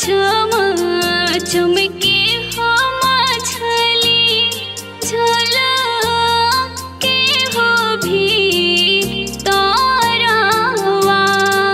छम चमके हो मछली झल के हो भी तारावा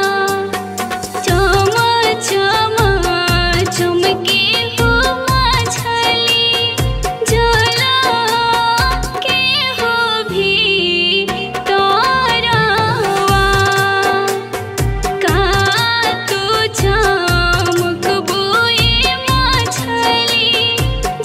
चम चम चमके हो मछली झल के हो भी तारावा का तू चमक बोए मछली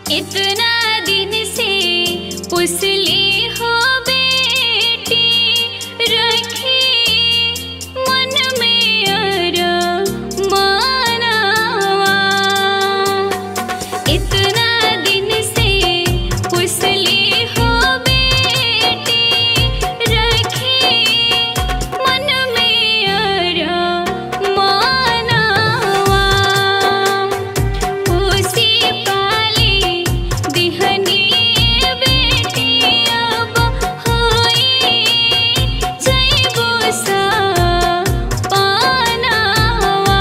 इतना दिन से पुसली हो बेटी रखी मन में अरमानवा इतना दिन से पुसली हो बेटी रखी मन में अरमानवा उसी पाली दिहनी बेटी अब होई जइबो सा पानवा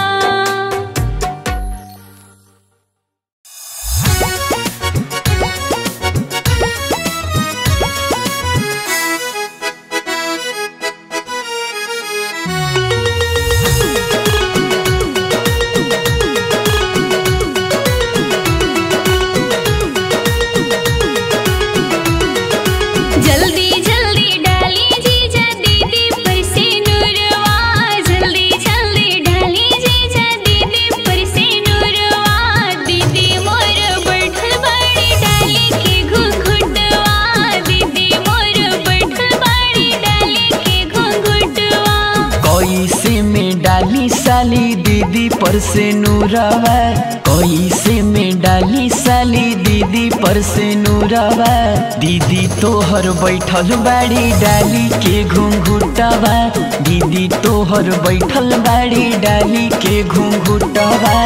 जल्दी जल्दी डाली जीजा दीदी पर से नूरवा जल्दी जल्दी डाली जीजा दीदी पर से नूरवा दीदी मोर बैठल बाड़ी डाली के घुंघुटवा दीदी मोर बैठल बाड़ी डाली के घुंघुटवा कैसे में डाली साली दीदी पर से नूरवा कैसे में डाली साली दीदी पर से नूरवा दीदी तोहर बैठल बाड़ी डाली के घुंघुटवा दीदी तोहर बैठल बाड़ी डाली के घुंघुटवा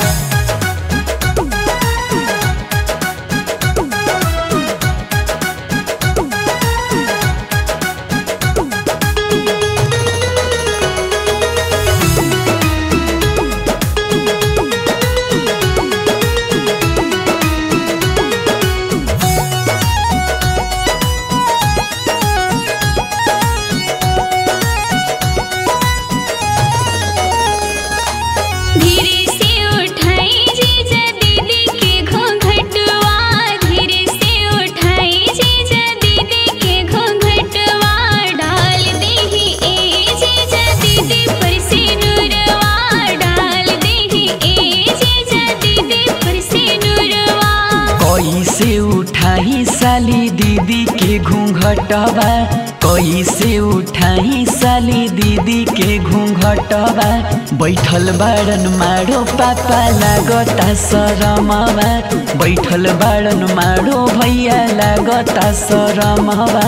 धीरे से उठाई जीजा दीदी के घूंघटवा धीरे से उठाई जीजा दीदी के घूंघटवा डाल देही ए जीजा दीदी पर से नूरवा डाल देही ए जीजा दीदी पर से नूरवा कैसे उठाई साली दीदी के घूंघटवा कैसे उठाई साली दीदी के घूंघटवा बैठल बाड़न मारो पापा लागता शरमवा बैठल बाड़न मारो भैया लागता शरमवा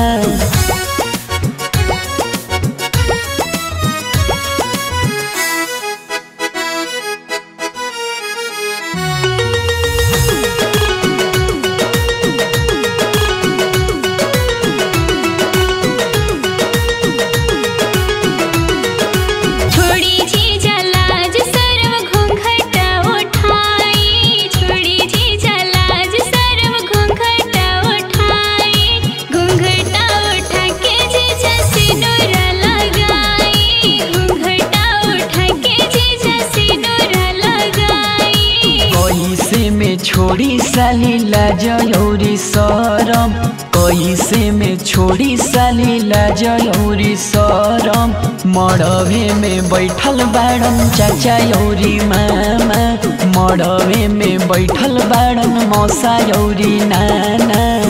छोड़ी जीजा लाज सर्व घूंघटा उठाई छोड़ी जीजा लाज सर्व घूंघटा उठाई घूंघटा उठा के जीजा सिंदूरा लगाई घूंघटा उठा के जीजा सिंदूरा लगाई कैसे में छोड़ी साली लाजौरी सरम कैसे में छोड़ी साली लाजौरी सरम मड़वे में बैठल बाड़न चाचा यौरी मामा मड़वे में बैठल बाड़न मौसा यौरी नाना